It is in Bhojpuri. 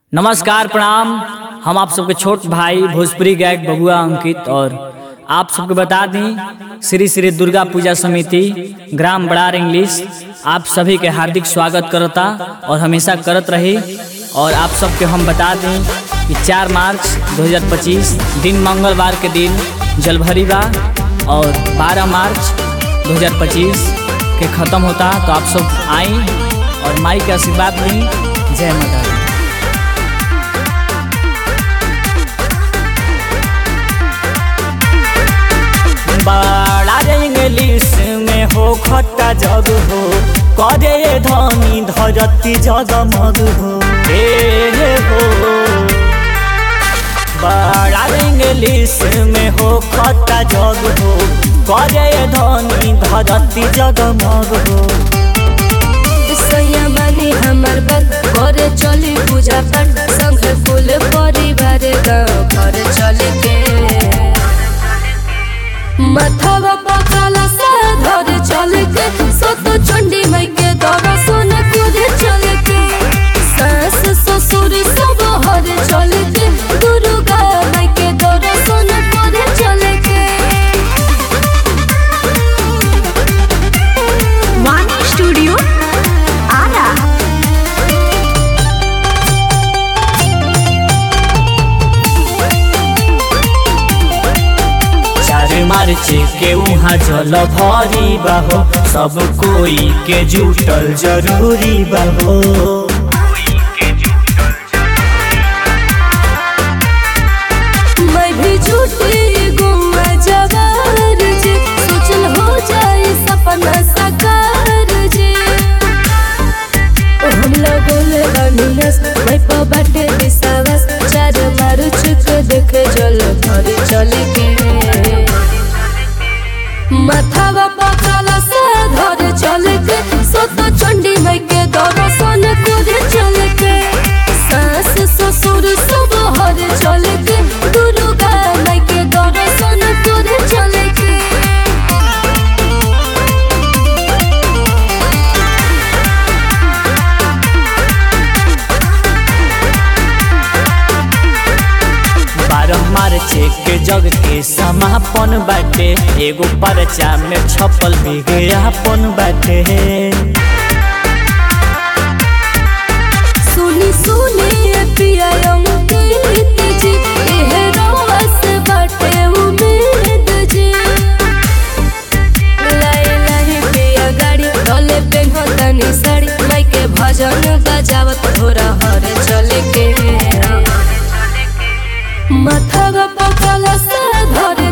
नमस्कार प्रणाम हम आप सबके छोट भाई भोजपुरी गायक बबुआ अंकित और आप सबको बता दें श्री श्री दुर्गा पूजा समिति ग्राम बड़ार इंग्लिश आप सभी के हार्दिक स्वागत करता और हमेशा करत रही और आप सबके हम बता दें कि 4 मार्च 2025 दिन मंगलवार के दिन जलभरी बा और 12 मार्च 2025 के ख़त्म होता तो आप सब आई और माई के आशीर्वाद ली जय माता दी बड़ा इंग्लिश में हो खट्टा जग हो करे धनी धरती जगमग हो हे हो बड़ा इंग्लिश में हो खट्टा जग हो करे धनी धरती जगमग हो सैया बानी हमर बात करे चली पूजा पाठ संग कुल परिवार गाँव घर चले के माथावा पकाला से धर चले के सत चंडी माई के दर्शन करे चले के सास ससुर सब हर चले के दुर्गा माई के दर्शन करे चले के वाणी स्टूडियो आरा चार मार्च के वहाँ जल भरी बाहो सब कोई के जुटल जरूरी बाहो मैं भी झूठी गुम्मा जवार जे सोचल हो जाए सपना साकार जे ओ हम लगल बनियस मैं पर बाटे विश्वास चार मारू चुक देखे जल भर चले के माथावा पकाला से धर चले के सत चंडी माई के दर्शन करे चले के सास ससुर सब हर चले के दुर्गा माई के दर्शन करे चले के बारह मार्च के जग के समापन बाटे एगो परचा में छपल विज्ञापन बाटे सुनी सुनी पिया अमृत जी एह रस बाटे उम्मीद जी लाई लाई पिया गाड़ी डोले पे घोतनी साड़ी माई के भजन बजावत थोड़ा हर चले के माथा पकल से धर